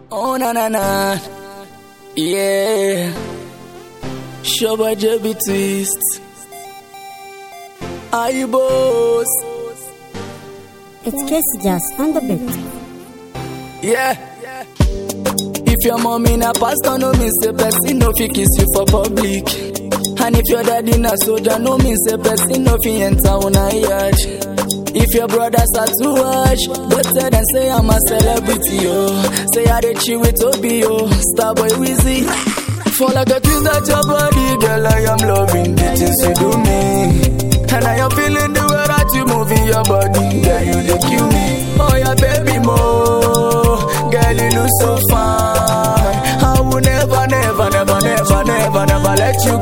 Oh na na na, yeah. Shabba Jabby twist. Are you boss? It's Casey Jazz on the beat. Yeah. If your mommy na pastor, no mean say person no fit kiss you for public. And if your daddy na soldier, no mean say person no fit enter una yard. If your brothers are too much, go tell them say I'm a celebrity, yo. Say I dey chill with Obi, yo. Starboy Wheezy. Fall like a twist at your body, girl. I am loving the things you do me. And I am feeling the way that you moving your body, girl. You dey kill me. Oh yeah, baby, mo. Girl, you look so fine. I will never, never, never, never, never, never let you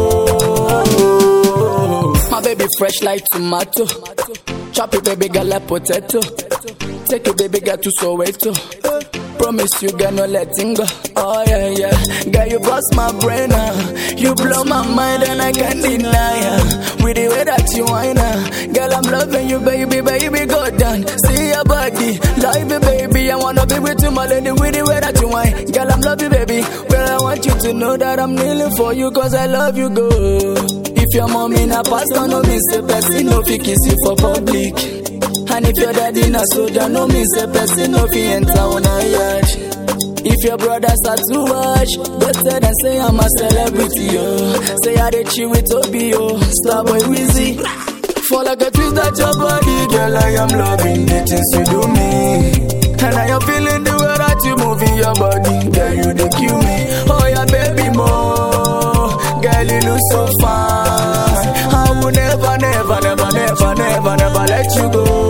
go. My baby fresh like tomato. Chop it, baby girl like potato. Take it, baby girl to Soweto. Promise you girl no letting go. Oh yeah yeah, girl you bust my brain ah. You blow my mind and I can't deny ah. With the way that you whine ah. Girl I'm loving you baby baby go down. See your body, love you baby. I wanna be with you my lady with the way that you whine. Girl I'm love you baby. Well I want you to know that I'm kneeling for you cause I love you go. If your mommy na pastor no mean say person no fit kiss you for public. And if your daddy na soldier, no mean say person no fit enter on a yard. If your brothers are too much, go tell them say I'm a celebrity, yo. Say I dey chill with Obi, yo. Starboy Wheezy. Fall like a twist at your body, girl. I am loving the things you do me. And I am feeling the way that you moving your body, girl. You dey kill me. Oh yeah, baby, mo. Girl, you look so fine. I will never, never, never, never, never, never let you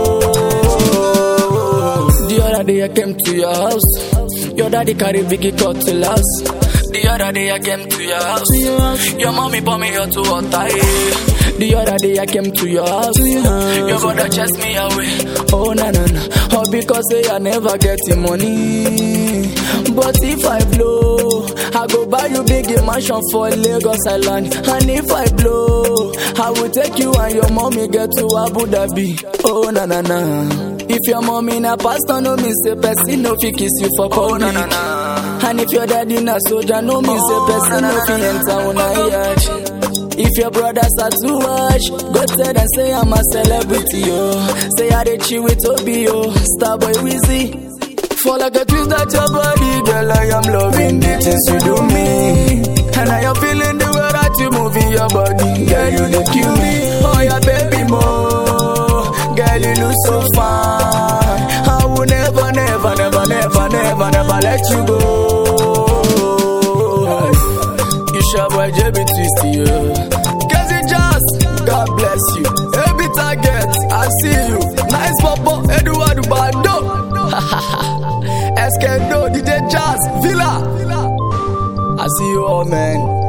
go. The other day I came to your house. Your daddy carry biggie cut to last. The other day I came to your house. Your mommy bought me out to water. eh. The other day I came to your house. Your brother chased me away. Oh na na na. All because say I never get the money. But if I blow, I go buy you big mansion for Lagos Island. And if I blow, I will take you and your mommy get to Abu Dhabi. Oh na na na. If your mommy na pastor, no mean say person no fit kiss you for public. Oh, na, na, na. And if your daddy na soldier, no mean say person no fit enter una yard. If your brothers are too much, go tell them say I'm a celebrity, yo. Say I dey chill with Obi, yo. Starboy Wheezy. Fall like a twist at your body, girl. I am loving the things you do me. And I am feeling the way that you moving your body, girl. You dey kill me. Oh yeah, baby, mo. Girl, you look so fine. I will never, never, never, never, never, never let you go. You sure boy, JB Twisty, yeah. Cause you just, God bless you. Every target, I see you. Nice papa, Eduardo Bando. Eskendo, DJ Jazz, Villa. I see you all, man.